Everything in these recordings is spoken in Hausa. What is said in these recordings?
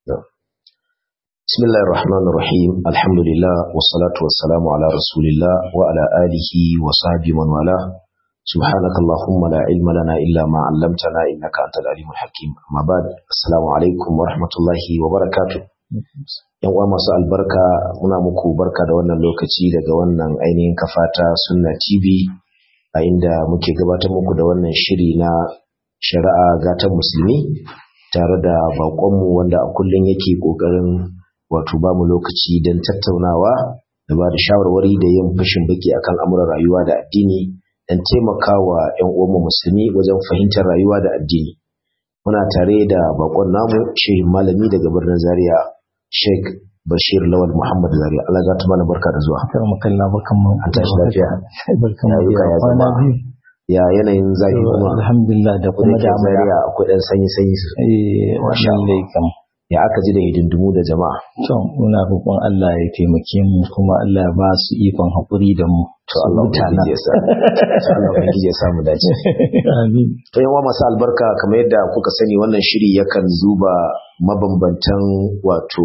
بسم الله الرحمن الرحيم الحمد لله والصلاة والسلام على رسول الله وعلى آله وصحبه من والاه سبحانك اللهم لا علم لنا إلا ما علمتنا إنك أنت العليم الحكيم أما بعد السلام عليكم ورحمة الله وبركاته yan uwa masu albarka muna muku barka da wannan lokaci daga wannan ainihin kafata sunna tv a inda muke gabatar muku da wannan shiri na shari'a gatan musulmi tare da baƙonmu wanda a kullum yake ƙoƙarin wato ba mu lokaci don tattaunawa da ba da shawarwari da yin fashin baki akan amuran rayuwa da addini don taimakawa 'yan uwanmu musulmi wajen fahimtar rayuwa da addini muna tare da bakon namu shehin malami daga birnin zaria sheikh bashir lawal muhammad zaria allah za ta mana barka da zuwa kar mu kalla barkan mu an tashi lafiya barkan mu ya da zama kwana biyu ya yanayin zafi kuma alhamdulillah da kuma da da mu zaria akwai dan sanyi sanyi eh Masha wallahi kam ya aka ji da hidindimu da jama'a to muna roƙon Allah ya taimake mu kuma Allah ya ba su ikon haƙuri da mu to Allah ubangiji ya sa to Allah ubangiji ya sa mu dace amin To yawa masu albarka kamar yadda kuka sani wannan shiri yakan duba mabambantan wato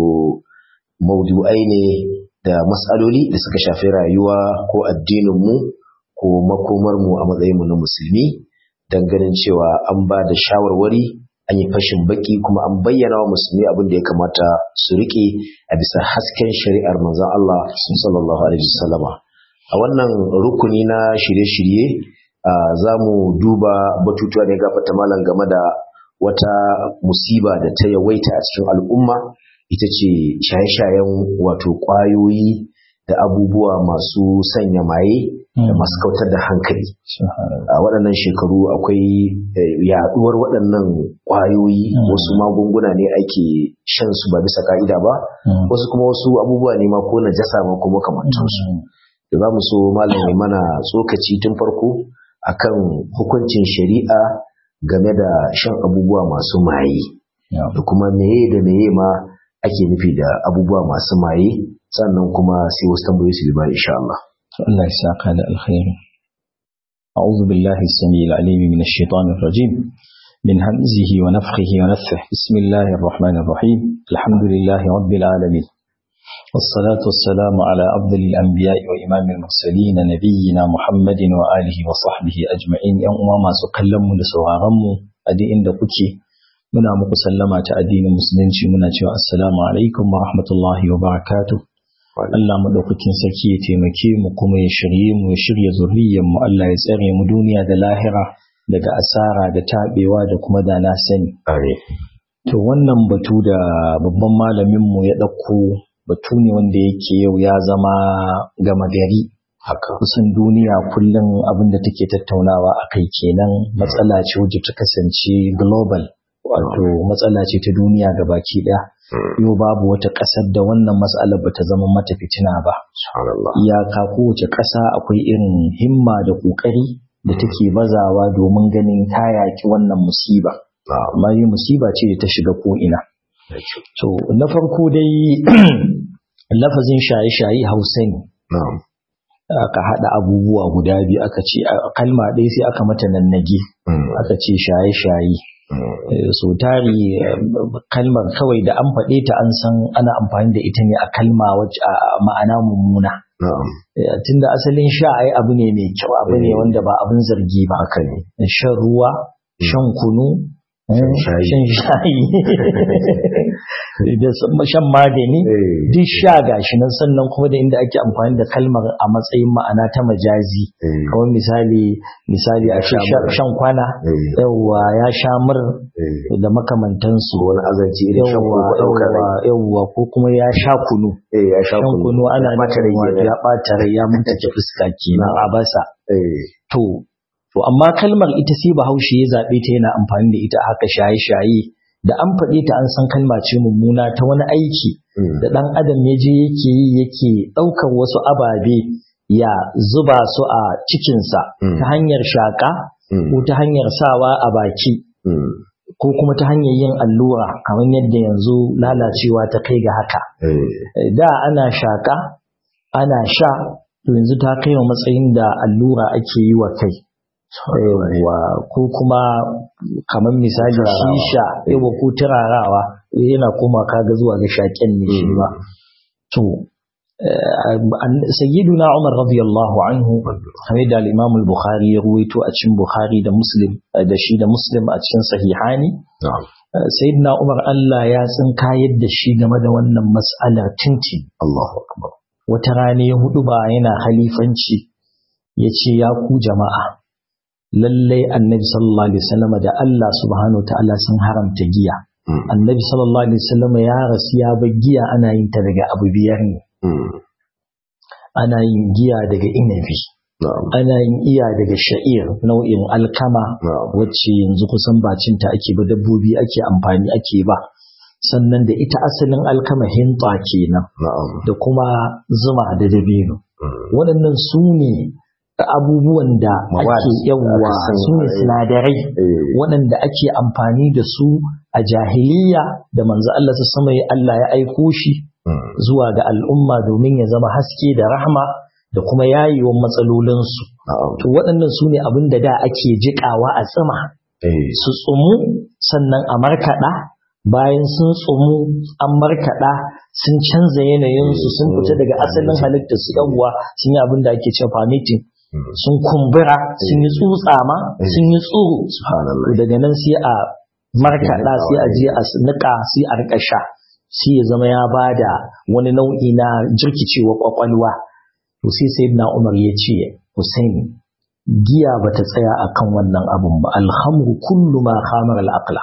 maudu'ai ne da matsaloli da suka shafi rayuwa ko addininmu ko makomarmu a matsayinmu na musulmi don ganin cewa an ba da shawarwari an yi fashin baki kuma an bayyana wa musulmi abin da ya kamata su rike a bisa hasken shari'ar manzon Allah sallallahu alaihi wasallama a wannan rukuni na shirye-shirye Uh, za mu duba batutuwa da ya gafata malam game da wata musiba da ta yawaita a cikin al'umma ita ce shaye-shayen wato ƙwayoyi da abubuwa masu sanya maye da masu kautar da hankali a waɗannan shekaru akwai eh, yaɗuwar waɗannan ƙwayoyi Mm. wasu magunguna ne ake shan su ba bisa ka'ida ba wasu kuma wasu abubuwa ne ma ko najasa ma ko makamantansu da za mu so malam ya mana tsokaci tun farko akan hukuncin shari'a game da shan abubuwa masu maye da kuma meye da meye ma ake nufi da abubuwa masu maye sannan kuma sai wasu tambayoyi su ba insha Allah الله يساق على الخير أعوذ بالله السميع العليم من الشيطان الرجيم من همزه ونفخه ونفثه بسم الله الرحمن الرحيم الحمد لله رب العالمين والصلاة والسلام على أفضل الأنبياء وإمام المرسلين نبينا محمد وآله وصحبه أجمعين يوم ما سكلم لسوارم أدي إن كتي muna muku sallama ta addinin musulunci muna cewa assalamu alaikum wa rahmatullahi wa barakatuh Allah maɗaukakin sarki ya taimake mu kuma ya shirye mu ya shirya zuriyar mu Allah ya tsare mu duniya da lahira daga asara da taɓewa da kuma da na sani. To wannan batu da babban malamin mu ya ɗauko batu ne wanda yake yau ya zama gama gari haka kusan duniya kullum abin da take tattaunawa a kai kenan matsala ce wadda ta kasance global wato matsala ce ta duniya gabaki ɗaya. yau babu wata ƙasar da wannan matsalar ba ta zama mata fitina ba. subhanallah Iyaka kowace ƙasa akwai irin himma da ƙoƙari da take bazawa domin ganin ta yaƙi wannan musiba. na'am Amma yi musiba ce da ta shiga ko'ina. To, na farko dai lafazin shaye-shaye hausa ne. na'am Aka haɗa abubuwa guda biyu aka ce a kalma ɗaya sai aka mata nannage Mm, aka ce shaye-shaye. mm, Eh, so tari eh, kalmar kawai da an faɗe ta an san ana amfani da ita ne a kalma wacce a a ma'ana mummuna na'am Eh, tunda asalin sha ai abu ne mai kyau abu ne Eh. wanda ba abin zargi ba haka ne shan ruwa shan kunu eh, Shan shayi. shan shayi da s- shan magani Eh, duk sha gashi nan sannan kuma da inda ake amfani da kalmar a matsayin ma'ana ta majazi eh, kamar misali misali a ce sha sha- mur. shan kwana eh, yawwa ya sha mur eh. da makamantansu wani azanci irin shan yawwa koko ɗaukar rai yawwa yawwa ko kuma ya sha kunu eh ya sha shan kunu ana mata nufin rai wato kenan. ya ɓata rai ya mutuke fuska kenan a basa eh to to amma kalmar ita sai bahaushe ya zaɓe ta yana amfani da ita haka shaye-shaye da an faɗe ta an san kalma ce mummuna ta wani aiki mm, da ɗan adam ya je yake yi yake ɗaukar wasu ababe ya zuba su a cikinsa Mm. ta hanyar shaƙa mm, ko ta hanyar sawa a baki mm, ko kuma ta hanyar yin allura kamar yadda yanzu lalacewa ta kai ga haka eh, da ana shaƙa ana sha to yanzu ta kai wa matsayin da allura ake yi wa kai Yawwa, ko kuma kamar misali Turarawa. shisha yawa ko turarawa yana koma kaga zuwa ga shaƙen ne shi ba to sayyiduna umar radiyallahu anhu kamar da al-imam al-bukhari ya ruwaito a cikin bukhari da muslim da shi da muslim a cikin sahihani sayyidina umar Allah ya tsinka yadda shi game da wannan mas'alar tinti Allahu akbar wata rana ya hudu ba yana halifanci ya ce ya ku jama'a lallai annabi sallallahu alaihi wasallam da Allah subhanahu ta'ala sun haramta giya annabi sallallahu alaihi wasallam ya rasu ya bar giya ana yin ta daga abu biyar ne ana yin giya daga inabi ana yin iya daga sha'ir nau'in alkama wacce yanzu kusan bacinta ake ba dabbobi ake amfani ake ba sannan da ita asalin alkama hinta kenan da kuma zuma da dabino waɗannan su ne abubuwan da ake yawwa su ne sinadarai waɗanda ake amfani da su a jahiliya da manzo Allah su sama Allah ya aiko shi zuwa ga al'umma domin ya zama haske da rahma da kuma yayiwan matsalolinsu to waɗannan su ne abin da da ake jiƙawa a tsima su tsumu sannan a markaɗa bayan sun tsumu an markaɗa sun canza yanayinsu sun fita daga asalin halittar su yawwa sun yi abin da ake cewa permitting sun kumbura sun yi tsutsa ma sun yi tsoro daga nan sai a markaɗa sai a je a niƙa sai a riƙa sha sai ya zama ya ba da wani nau'i na jirkicewa kwakwalwa to sai sai na umar ya ce Hussein giya ba ta tsaya akan wannan abun ba alhamru kullu ma khamar al-aqla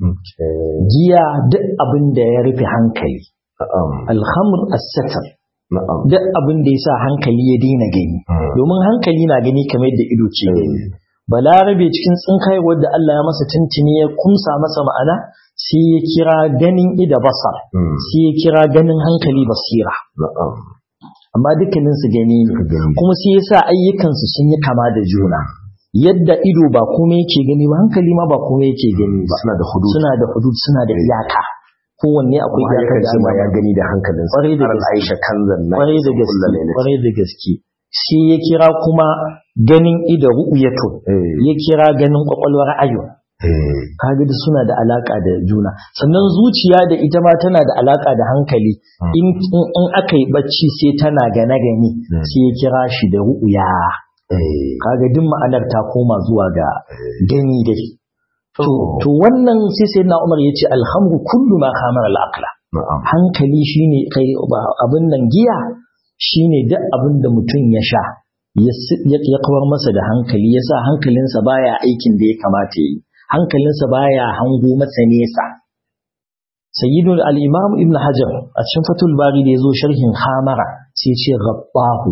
giya duk abin da ya rufe hankali alhamr as-satar duk abin da ya sa hankali ya daina gani domin hankali na gani kamar yadda ido ke gani balarabe cikin tsinkai wadda Allah ya masa tuntuni ya kumsa masa ma'ana sai ya kira ganin ida basar sai ya kira ganin hankali basira amma dukkanin su gani ne kuma sai ya sa ayyukansu sun yi kama da juna yadda ido ba komai yake gani ba hankali ma ba komai yake gani ba suna da hudud suna da hudud suna da iyaka kowanne akwai iyakar da ma ya gani da hankalin sa kwarai da gaske Aisha kanzan na kwarai da gaske kwarai da gaske shi ya kira kuma ganin ido ru'yatu ya kira ganin kwakwalwar ayo kaga da suna da alaka da juna sannan zuciya da ita ma tana da alaka da hankali in in aka yi bacci sai tana gane gani sai ya kira shi da ru'ya kaga duk ma'anar ta koma zuwa ga gani dai to wannan sai sai na umar ya ce alhamdu kullu ma khamar al-aqla hankali shine kai abin nan giya shine duk abin da mutum ya sha ya kawar masa da hankali ya sa hankalinsa baya aikin da ya kamata yi hankalinsa baya hango masa nesa sayyidul al-imam ibn hajar a cikin fatul bari da yazo sharhin hamara sai ya ce ghabbahu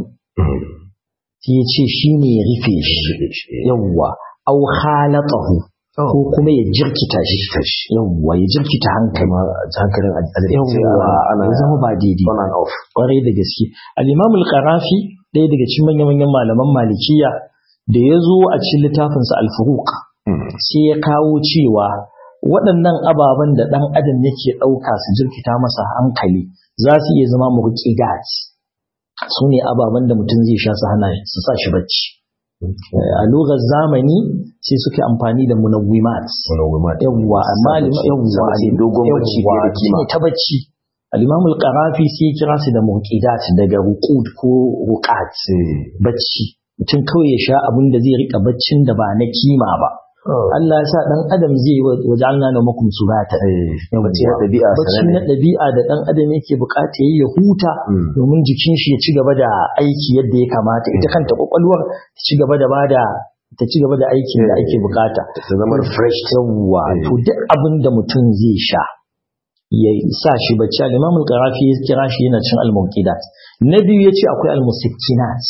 sai ya ce shine ya rufe shi yawwa au khalatahu ko kuma ya jirkita shi yawwa ya jirkita hankali hankalin yawwa ya zama ba daidai on and off kwarai da gaske al-imam al-qarafi ɗaya daga cikin manyan manyan malaman malikiya da ya zo a cikin littafinsa al-furuq sai ya kawo cewa waɗannan ababen da ɗan adam yake ɗauka su jirkita masa hankali za su iya zama murqidat su ne ababen da mutum zai sha su hana su sa shi bacci a lugar zamani sai suke amfani da munawwimat yawwa amma yawwa dogon bacci yawwa da kima shine ta bacci al-imam al-qarafi sai ya kira su da muqidat daga ruqud ko ruqat bacci mutum kawai ya sha abin da zai rika baccin da ba na kima ba Allah ya sa dan adam zai wajalna na makum subata bacci na ɗabi'a bacci na ɗabi'a da dan adam yake bukata yayi ya huta domin jikin shi ya ci gaba da aiki yadda ya kamata ita kanta kwakwalwar ta ci gaba da bada ta ci gaba da aikin da ake bukata ta zama fresh yawwa to duk abin da mutum zai sha ya sa shi bacci al-imam al-qarafi ya kira shi yana cin al-muqidat na biyu yace akwai al-musakkinat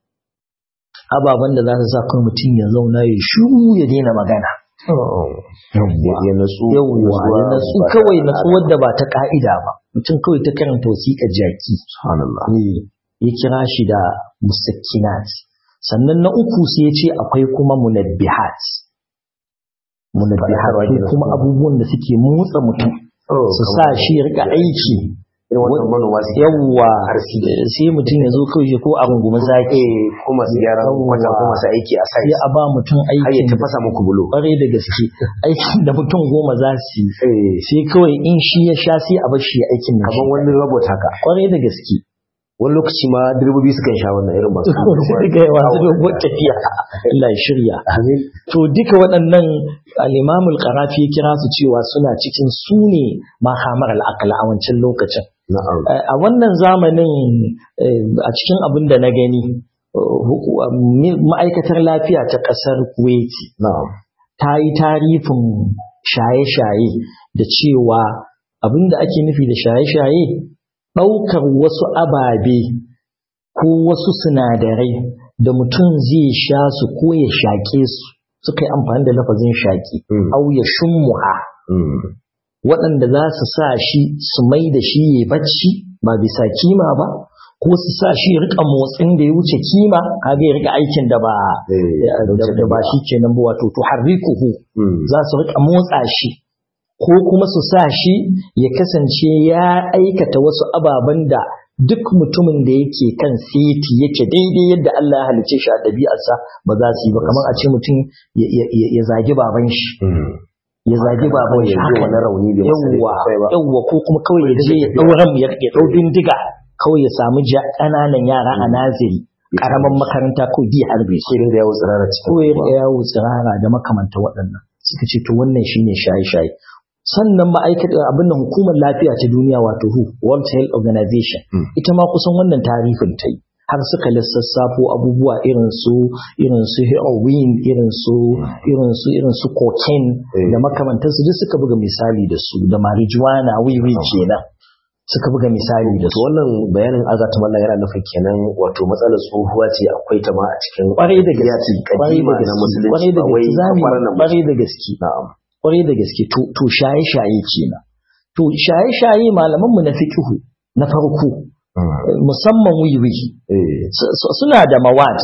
ababen da za su sa kan mutum ya zauna ya shiru ya daina magana ya natsu yawwa ya natsu kawai natsuwar da ba ta ka'ida ba mutum kawai ta karanta wasiƙar jaki subhanallah ya kira shi da musakkinat sannan na uku sai ya ce akwai kuma munabbihat munabbihat ko kuma abubuwan da suke motsa mutum su sa shi ya rika aiki irin wannan manoma su yawwa Harsi. sai mutum ya zo kawai ko a rungumi zaki eh ko masu gyaran kwata ko masu aiki a sai sai a ba mutum har ya aikin tafasa muku bulo kwarai da gaske aikin da mutum goma za su yi eh sai kawai in shi ya sha sai a bar shi ya aikin da shi kaman wani robot haka kwarai da gaske wani lokaci ma direbobi sukan sha wannan irin masu sai ga yawa su dogon tafiya Allah ya shirya amin to duka waɗannan al-Imam al-Qarafi ya kira su cewa suna cikin su ne mahamar al-aqla a wancan lokacin na'am Eh, a wannan zamanin eh, a cikin abin da na gani eh, huku- mi- ma'aikatar lafiya ta ƙasar Kuwaiti na'am ta yi tarifin shaye-shaye da cewa abin da ake nufi da shaye-shaye ɗaukar wasu ababe ko wasu sinadarai da mutum zai sha su ko ya shaƙe su suka yi amfani da lafazin shaƙi Mm. au ya shummuha Mm. waɗanda za su sa shi su mai da shi ya bacci ba bisa kima ba ko su sa shi ya rika motsin da ya wuce kima kaga ya rika aikin da ba eh da da ba shi kenan ba wato to harrikuhu Mm. za su rika motsa shi ko kuma su sa shi ya kasance ya aikata wasu ababen da duk mutumin da yake kan seti yake daidai yadda Allah ya halice shi a ɗabi'arsa ba za su yi ba kamar a ce mutum ya- ya ya- ya zagi baban shi Mm. ya zagi baban shi ya ji haka wani rauni bai masa yawwa laifi ba yawwa ko kuma kawai ya je ya ɗaura mu ya ya ɗau bindiga kawai ya samu ja- ƙananan yara a naziri ƙaramin makaranta ko bi harbe su sai dinga yawo tsirara cikin ko ya riƙa yawo tsirara da makamanta waɗannan suka ce to wannan shine shaye-shaye sannan ma'aikatar abin nan hukumar lafiya ta duniya wato WHO World Health Organization Mm. ita ma kusan wannan tarifin ta yi har suka lissassafo abubuwa irin su irin su heroin irin su irin su irin su cocaine Eh. da makamantansu duk suka buga misali da su da marijuana wiwi kenan suka buga misali da to su wannan bayanin azata mallan yana nufin kenan wato matsalar tsohuwa ce akwai ta ma a cikin kwarai da gaske yaki kwarai da kadima na gaske musulunci kwarai da ba wai gaske zamu kwanan nan ba kwarai da gaske na'am kwarai da gaske to to shaye-shaye kenan to shaye-shaye malaman mu na fiqhu na farko Mm. eh, musamman wiwi eh su- su- suna da mawad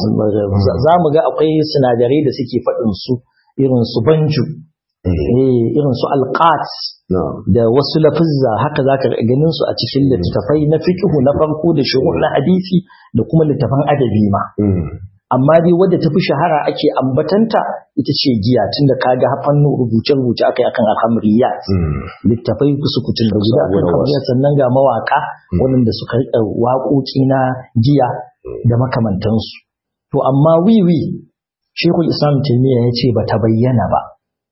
za mu ga akwai sinadarai da suke faɗin su irin su banju eh eh, irin su alqat na'am da wasu lafizza haka zaka ga ganin su a cikin littattafai na fiqhu na farko da shuruh na hadisi da kuma littafan adabi ma Mm. amma dai wadda tafi shahara ake ambatanta ita ce giya tunda kaga hafan rubuce-rubuce akai akan alhamriyat Mm. littafai su kutun da guda akan Saboda wasu. alhamriyat sannan ga mawaka Mm. waɗanda suka riƙa waƙoƙi na giya da makamantansu to amma wiwi shekul islam taimiyya ya ce ba ta bayyana ba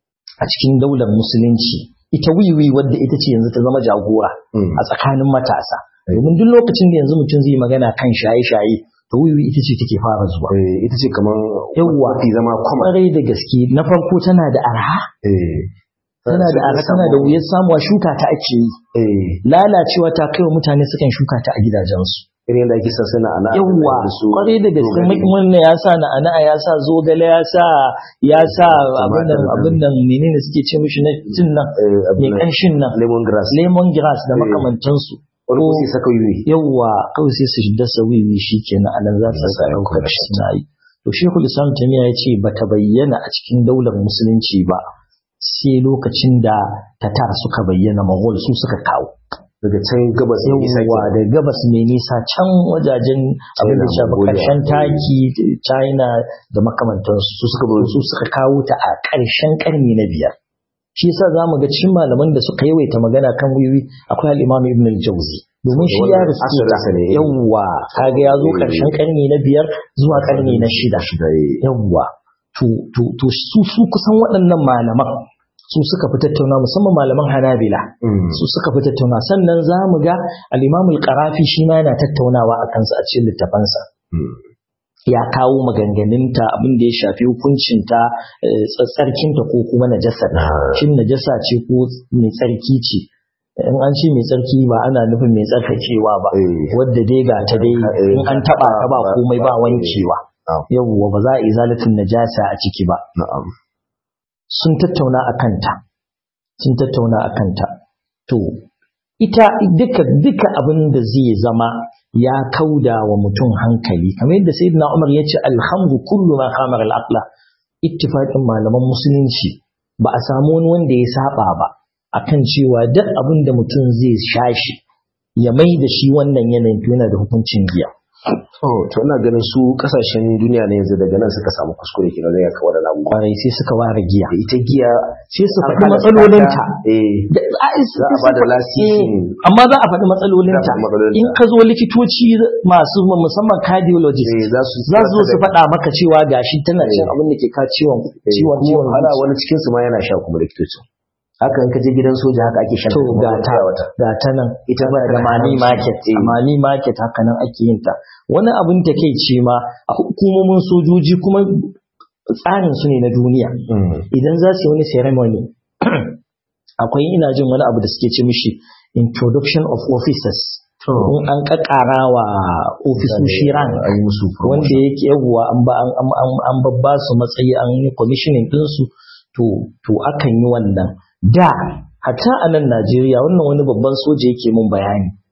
a cikin daular musulunci ita wiwi wadda ita ce yanzu ta zama jagora Mm. a tsakanin matasa domin duk lokacin da yanzu mutum zai magana kan shaye-shaye to wiwi ita ce take fara zuwa Eh, ita ce kamar Yawwa. mafi zama kwama kwarai da gaske na farko tana da arha eh tana da arha tana da wuyar samuwa shuka ta ake yi eh lalacewa ta kai wa mutane sukan shuka ta a gidajensu irin da ake sassana ana yawwa kwarai da gaske wannan ya sa na ana ya sa zogale ya sa ya sa abin nan abin nan menene suke ce mishi na cin nan mai kanshin nan lemon grass lemon grass da Eh. makamantansu wani ko sai saka yiwi yawwa kawai sai su dasa wiwi shi kenan anan za su sa ɗaukar shi suna yi to shekul islam tamiya ya ce bata bayyana a cikin daular musulunci ba sai lokacin da tatar suka bayyana mahol su suka kawo daga can gabas ne isa yawwa da gabas mai nisa can wajajen abin da shafi Mongolia. karshen taki china da makamantansu su suka su suka kawo ta a ƙarshen ƙarni na biyar shi yasa za mu ga cikin malaman da suka yawaita magana kan wiwi akwai al-imam ibn al-jawzi domin shi ya Wannan riske ta asirinsa ne. yawwa kaga ya zo Eh. ƙarshen ƙarni na biyar zuwa ƙarni na shida shida eh. yawwa to to to su su kusan waɗannan malaman su suka fi tattauna musamman malaman hanabila Mm. su suka fi tattauna sannan za mu ga al'imamul ƙarafi shi ma yana tattaunawa a kansa a cikin littafansa Mm. ya kawo maganganunta abin da ya shafi hukuncinta eh, tsarkinta ko kuma najasa Ah. shin najasa ce ko mai tsarki ce in an ce mai tsarki ba ana nufin mai tsarkakewa ba Eh. wadda dai ga ta dai Eh, in an taba ta ba ba- komai ba ba- wankewa Ah. yawwa ba za a izalatin najasa a ciki ba na'am sun tattauna a kanta sun tattauna a kanta to ita duka duka abin da zai zama ya kauda wa mutum hankali kamar yadda sayyidina Umar ya ce alhamdu kullu ma khamar al-aqla ittifaqin malaman musulunci ba a samu wani wanda ya saba ba akan cewa duk abin da mutum zai shashi ya mai da shi wannan yanayin to yana da hukuncin giya Oh, to ina ganin su kasashen duniya ne yanzu daga nan suka samu kuskure kenan zai kawar da abubuwa. kwarai sai suka ware giya Da ita giya sai su an faɗi hana matsalolinta ta, Eh, Da- a- za a ba da lasisin amma za a faɗi matsalolinta Za a faɗi matsalolinta. in ka zo likitoci masu musamman cardiologist eh, za su za su zo su faɗa maka cewa gashi tana cin Eh. abin da ke ka ciwon Eh, ciwon kuma ciwon wahala zuciya. wani cikin su ma yana sha kuma likitocin. Haka in ka je gidan soja haka ake shan to kuma ga wata ta wata. ga ta nan Ita ba da mani market a mani market haka nan ake yin ta wani abin ta kai ce ma a hukumomin sojoji kuma tsarin su ne na duniya idan za su yi wani ceremony akwai ina jin wani abu da suke ce mishi introduction of officers in an kakkara wa ofisoshi ran An yi musu wanda promotion. yake yawwa an ba an an- an- an babba su matsayi an yi commissioning ɗinsu to to akan yi wannan da hatta a nan Najeriya wannan wani babban soja yake mun bayani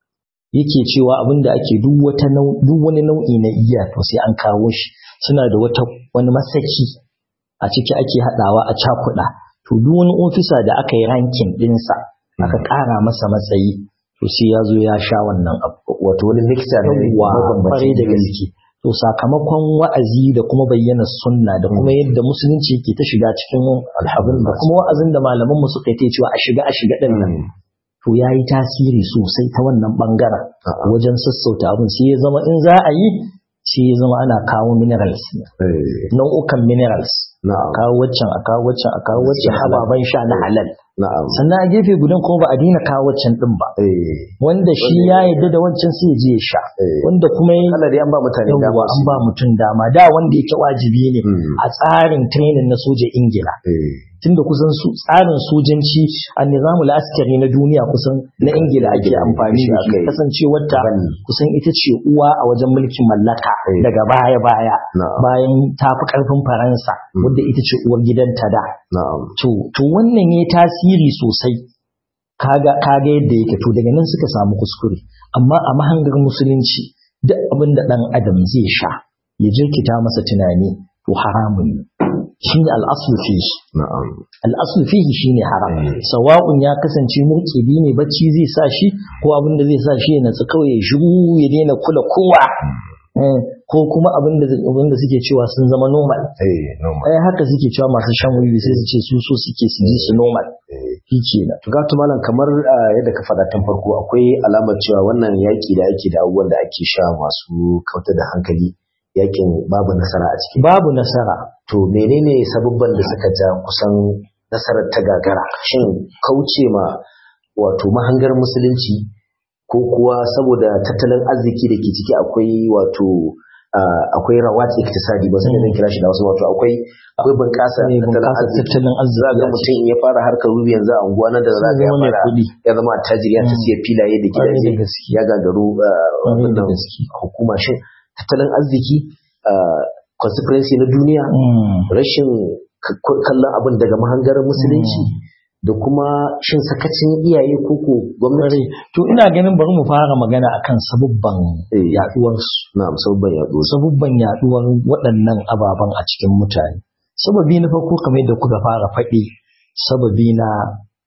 yake cewa abinda ake duk wata nau- duk wani nau'i na iya to sai an kawo shi suna da wata wani masaki a ciki ake haɗawa a cakuɗa to duk wani ofisa da aka yi rankin ɗinsa aka ƙara masa matsayi to sai ya zo ya sha wannan abu Wato wani mixer ne yawwa mabambanci kwarai da gaske to sakamakon wa'azi da kuma bayyana sunna da kuma yadda musulunci ke ta shiga cikin abin da kuma wa'azin da malaman mu suka yi ta cewa a shiga a shiga din nan Mm. to yayi tasiri sosai ta wannan bangaren A'a. wajen sassauta abin sai ya zama in za a yi sai ya zama ana kawo minerals Eh, nau'ukan minerals a Na'am. kawo waccan a kawo waccan a kawo waccan Gaskiya halal. ababen sha na halal Na'am. sannan a gefe gudan kuma ba a daina kawo waccan din ba Eh, wanda shi ya yarda da wancan sai ya je ya sha eh. wanda kuma ya Allah dai an ba mutane dama yawwa an su- ba mutum dama da wanda yake wajibi ne Mm. a tsarin training na soja ingila Eh, tunda kusan su tsarin sojanci a nizamul askari na duniya kusan na ingila ake amfani da shi Aka yi. kasancewar ta Bani. kusan ita ce uwa a wajen mulkin mallaka Eh. daga baya baya Na'am. bayan ta fi karfin faransa wadda ita ce uwar gidanta da Na'am. to to wannan ya tasiri sosai kaga kaga yadda yake to daga nan suka samu kuskure amma a mahangar musulunci duk abin da dan adam zai sha ya jirkita masa tunani to haramun ne shine al'aslu fihi Na'am. al'aslu fihi shine haram Mm. sawa'un ya kasance murkidi ne bacci zai sa shi ko abin da zai sa shi ya natsu kawai ya shiru ya daina kula kowa Eh, ko kuma abin da abin da suke cewa sun zama normal Eh, normal. ai haka suke cewa masu shan wiwi sai su ce su so suke su ji su normal Eh. shi kenan To gatu malam kamar ah, yadda ka faɗa tun farko akwai alamar cewa wannan yaƙi da ake da abubuwan da ake sha masu kautar da hankali yaƙin babu nasara a ciki. babu nasara To menene sababban da suka ja kusan nasarar ta gagara? Shin kauce ma wato mahangar musulunci ko kuwa saboda tattalin arziki da ke ciki akwai wato ah, akwai rawat iktisadi ba sai da zan kira shi da wasu wato akwai akwai bunƙasa ne tattalin bunƙasa arziki tattalin za ga arziki mutum ya fara harkar rubi yanzu a unguwa nan da za ga ya zama mai fara kuɗi ya zama attajiri ya ta Mm. siya filaye da Ƙwarai da gidaje gaske. ya gagaru ah, Ƙwarai da wannan gaske. hukuma shin tattalin arziki ah, consequence na duniya Mm. rashin k- k- kallon abin daga mahangar musulunci da kuma shin sakacin iyaye ko ko gwamnati Ƙwarai. to ina ganin bari mu fara magana akan sabubban Eh. yaduwar su na musamman yaɗo su sabubban yaduwar waɗannan ababen a cikin mutane sababi na farko kamar yadda kuka fara faɗi sababi na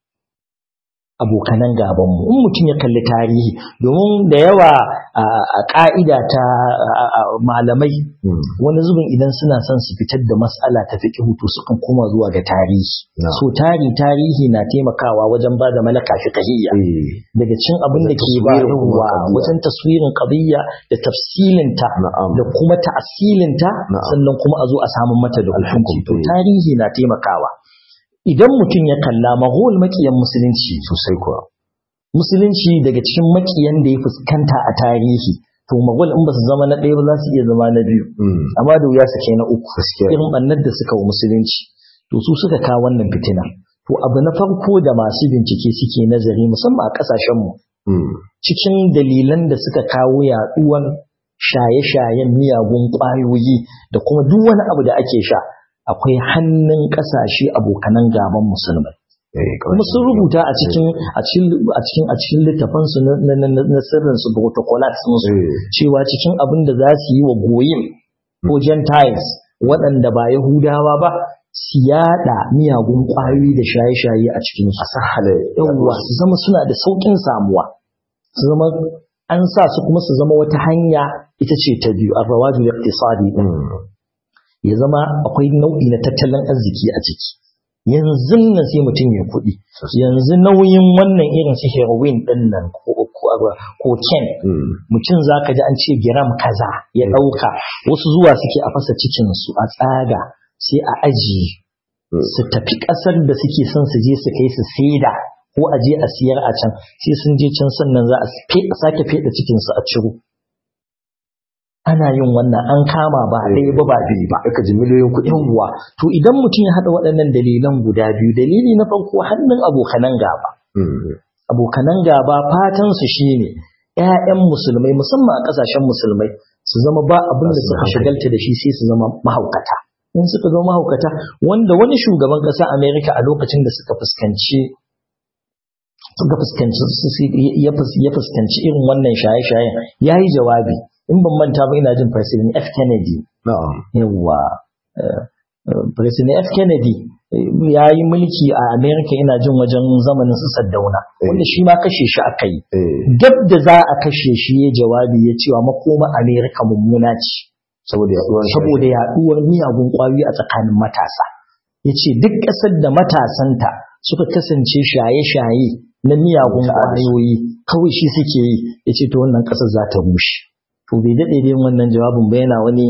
abokanan gabanmu in mutum ya kalli tarihi domin da yawa a a ƙa'ida ta a- a- malamai wani zubin idan suna son su fitar da mas'ala ta fiqh to sukan koma zuwa ga tarihi Na. so tari tarihi na taimakawa wajen ba da malaka fiqhiyya daga cin abin da ke ba taswirin kuma yawa qadiyya. wajen taswirin qadiyya da tafsilinta Na'am. da kuma ta'asilinta Na'am. sannan kuma a zo a samu mata da hukunci to Alhukum, eh. tarihi na taimakawa idan mutum ya kalla mahol makiyan musulunci sosai kuwa musulunci daga cikin makiyan da ya fuskanta a tarihi to magwal in ba su zama na ɗaya ba za su iya zama na biyu Mm. amma da wuya su kai na uku Gaskiya. irin ɓannar da suka wa musulunci to su suka kawo wannan fitina to abu na farko da masu bincike suke nazari musamman a ƙasashenmu Mm. cikin dalilan da suka kawo yaɗuwar shaye-shayen miyagun ƙwayoyi da kuma duk wani abu da ake sha akwai hannun ƙasashe abokanan gaban musulmai Eh, kuma sun rubuta a cikin a cikin a cikin a cikin littafan su na na na na sirrin su protocolat sun su Eh. cewa cikin abin da za su yi wa goyin ko gentiles waɗanda ba yahudawa ba su yada miyagun ƙwayoyi da shaye-shaye a cikin su sahala yawwa su zama suna da saukin samuwa su zama an sa su kuma su zama wata hanya ita ce ta biyu a rawajin iqtisadi din ya zama akwai nau'i na tattalin arziki a ciki yanzu nan sai mutum ya kuɗi yanzu nauyin wannan irin su heroin din nan ko ko ken mutum zaka ji an ce giram kaza ya ɗauka wasu zuwa suke a fasa cikin su a tsaga sai a ajiye su tafi ƙasar da suke son su je su kai su saida ko a je a siyar a can sai sun je can sannan za a sake feɗa cikinsu a ciro ana yin wannan an kama ba ɗaya ba ba biyu ba aka ji miliyoyin kuɗi yawwa to idan mutum ya haɗa waɗannan dalilan guda biyu dalili na farko hannun abokanan gaba abokanan gaba fatan su shine ƴaƴan musulmai musamman a ƙasashen musulmai su zama ba abin da suka shagalta da shi sai su zama mahaukata in suka zama mahaukata wanda wani shugaban ƙasa Amerika a lokacin da suka fuskanci suka fuskanci ya fuskanci irin wannan shaye-shayen ya yi jawabi in ban manta ba ina jin president F Kennedy yawa president F Kennedy ya yi mulki a America ina jin wajen zamanin su Saddauna wanda shi ma kashe shi aka yi dab da za a kashe shi ya jawabi ya cewa makoma America mummuna ce saboda yaduwar miyagun kwayoyi a tsakanin matasa ya ce duk ƙasar da matasanta suka kasance shaye-shaye na miyagun kwayoyi kawai shi suke yi ya ce to wannan ƙasar za ta rushe to bai daɗe dai wannan jawabin ba yana wani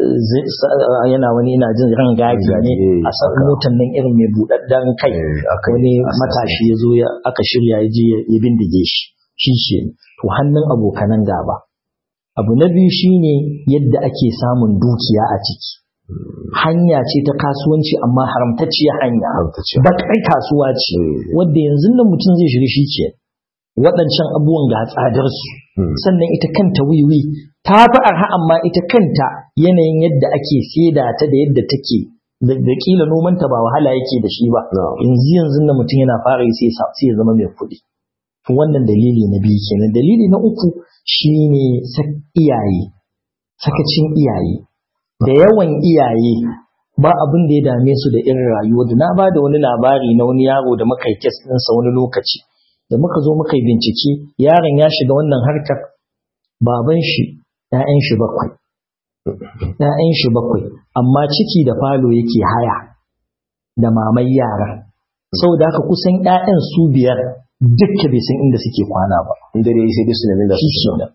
yana wani ina jin ran gaji ne a san motar nan irin mai buɗaɗɗen kai wani matashi ya zo aka shirya ya je ya bindige shi shi ke to hannun abokanan gaba abu na biyu shine yadda ake samun dukiya a ciki hanya ce ta kasuwanci amma haramtacciyar hanya bakar kasuwa ce wadda yanzu nan mutum zai shiga shi ke waɗancan abubuwan ga tsadarsu sannan ita kanta wiwi ta fi arha amma ita kanta yanayin yadda ake saida ta da yadda take da kila nomanta ba wahala yake da shi ba yanzu yanzu nan mutum yana fara yi sai ya zama mai kuɗi to wannan dalili na biyu kenan dalili na uku shine iyaye sakacin iyaye da yawan iyaye ba abin da ya dame su da irin rayuwa da na ba da wani labari na wani yaro da muka yi kes ɗinsa wani lokaci da muka zo muka yi bincike yaron ya shiga wannan harkar baban shi ‘ya'yan shi bakwai ‘ya'yan shi bakwai amma ciki da falo yake haya da mamai yara sau da haka kusan ‘ya'yan su biyar dukka bai san inda suke kwana ba inda dai sai dai su nemi da su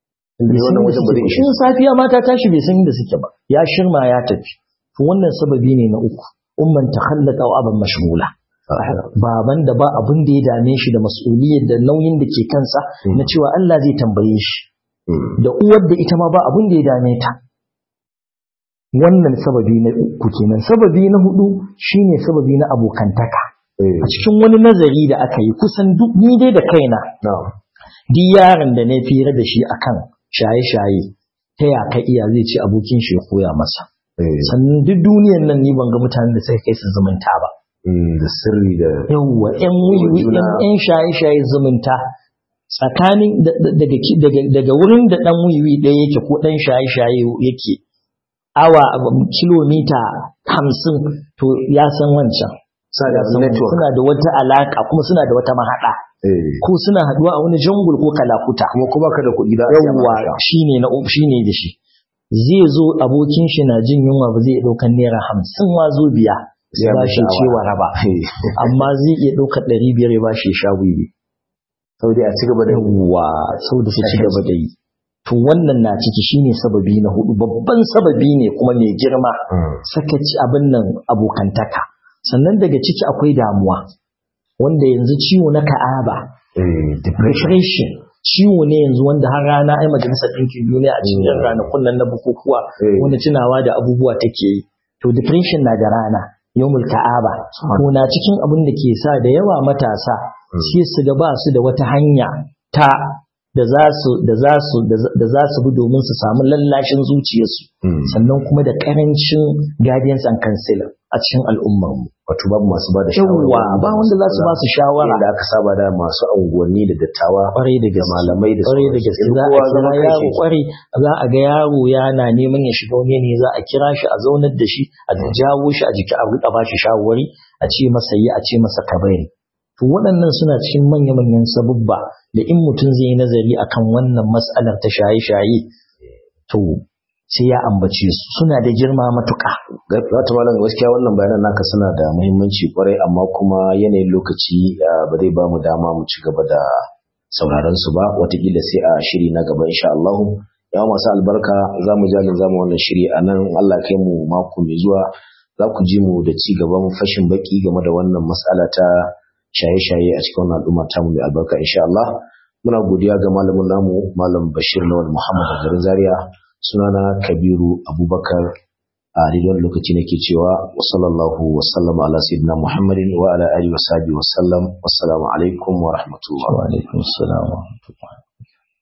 Shin safiya mata tashi bai san inda suke ba, ya shirma ya tafi. To wannan sababi ne na uku, umman ta hallaka wa abin mashgula. Baban da ba abin da ya dame shi da mas'uliyar da nauyin da ke kansa na cewa Allah zai tambaye shi. Da uwar da ita ma ba abin da ya dame ta. Wannan sababi na uku kenan. Sababi na hudu shine sababi na abokantaka. A cikin wani nazari da aka yi kusan duk ni dai da kaina. Duk yaron da na fira da shi akan shaye-shaye ta ya ka iya zai ce abokin shi ya koya masa. Sannan duk duniyan nan ni ban ga mutanen da suka kai su zumunta ba. Da sirri da Yawwa ƴan wiwi ƴan shaye-shaye zumunta tsakanin daga wurin da ɗan wiwi ɗaya yake ko ɗan shaye-shaye yake awa kilomita hamsin to ya san wancan. Suna da wata alaka kuma suna da wata mahaɗa. ko suna haduwa a wani jangul ko kalakuta kuma kuma ka da kuɗi da yawwa shine na shine da shi zai zo abokin shi na jin yunwa ba zai iya ɗaukar naira hamsin ma zo biya ya ba shi cewa raba amma zai iya ɗaukar ɗari biyar ya ba shi sha wiwi sau da a ci gaba da yawwa sau da su ci gaba da yi to wannan na ciki shine sababi na hudu babban sababi ne kuma mai girma sakaci abin nan abokantaka sannan daga ciki akwai damuwa wanda yanzu ciwo na ka'aba depression ciwo ne yanzu wanda har rana ai majalisar ɗinkin duniya a cikin ranakun nan na bukukuwa wanda tunawa da abubuwa take yi to depression na da rana yawmul ka'aba to na cikin abin da ke sa da yawa matasa sai su ga ba su da wata hanya ta da za su da za su da za su bi domin su samu lallashin zuciyarsu sannan kuma da karancin guardians and counselor a cikin al'ummar mu wato babu masu ba da shawara ba wanda za su ba su shawara da aka saba da masu unguwanni da dattawa kwarai da gaske malamai da kwarai da gaske za a kira yaro kwarai za a ga yaro yana neman ya shiga wani ne za a kira shi a zaunar da shi a jawo shi a jiki a rika ba shi shawarwari a ce masa yi a ce masa kabari to waɗannan suna cikin manya-manyan sabubba da in mutum zai yi nazari akan wannan matsalar ta shaye-shaye to sai ya ambace su suna da girma matuƙa za ta malam gaskiya wannan bayanan naka suna da muhimmanci kwarai amma kuma yanayin lokaci ba zai ba mu dama mu ci gaba da sauraron su ba watakila sai a shiri na gaba insha Allah ya masu albarka za mu jalin zamu wannan shiri a nan Allah kai mu mako mai zuwa za ku ji mu da ci gaban fashin baki game da wannan matsala ta shaye-shaye a cikin wannan al'umma ta mu mai albarka insha Allah muna godiya ga malamin namu malam Bashir Lawal Muhammad a garin Zaria sunana Kabiru Abubakar a daidai lokaci nake cewa wa sallallahu wa sallama ala sayyidina Muhammadin wa ala alihi wa sahbihi wa sallam wassalamu alaikum wa rahmatullah wa alaikum assalam wa rahmatullah